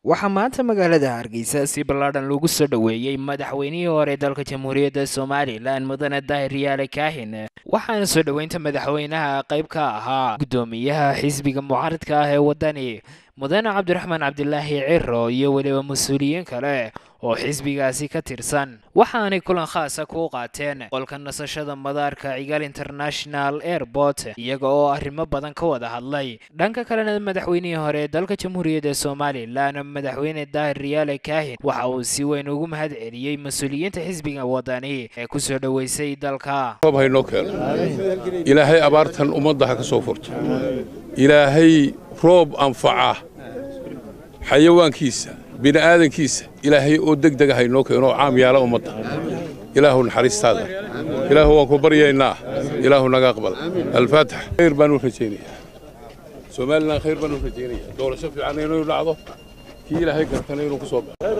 waxaa maanta magaalada hargeysa si ballaadhan lagu soo dhoweeyey madaxweynihii hore dalka jamhuuriyadda somalilan mudane daahir yaale kaahin waxaana soo dhoweynta madaxweynaha qayb ka ahaa guddoomiyaha xisbiga mucaaradka ah ee waddani mudane cabdiraxmaan cabdilaahi ciro iyo weliba mas-uuliyiin kale oo xisbigaasi ka tirsan waxaanay kulan khaasa ku qaateen qolka nasashada madaarka cigaal international airport iyaga oo arrimo badan ka wada hadlay dhanka kalena madaxweynihii hore ee dalka jamhuuriyadda somalilan madaxweyne daahir riyaale kaahin waxa uu si weyn ugu mahad celiyey mas-uuliyiinta xisbiga waddani ee ku soo dhoweysay dalka haynoo keeno ilaahay abaartan ummadda ha ka soo furto ilaahay roob anfaca xayawaankiisa bini'aadankiisa ilaahay oo deg dega haynoo keeno oo caam yaala ummadda ilaahu naxariistaada ilaahu waan ku baryaynaa ilaahu naga aqbal alfaatix khayr baan u rajaynayaa somalilan khayr baan u rajaynayaa doorasho fiican inuu dhacdo kii ilaahay gartana inuu ku soo baxo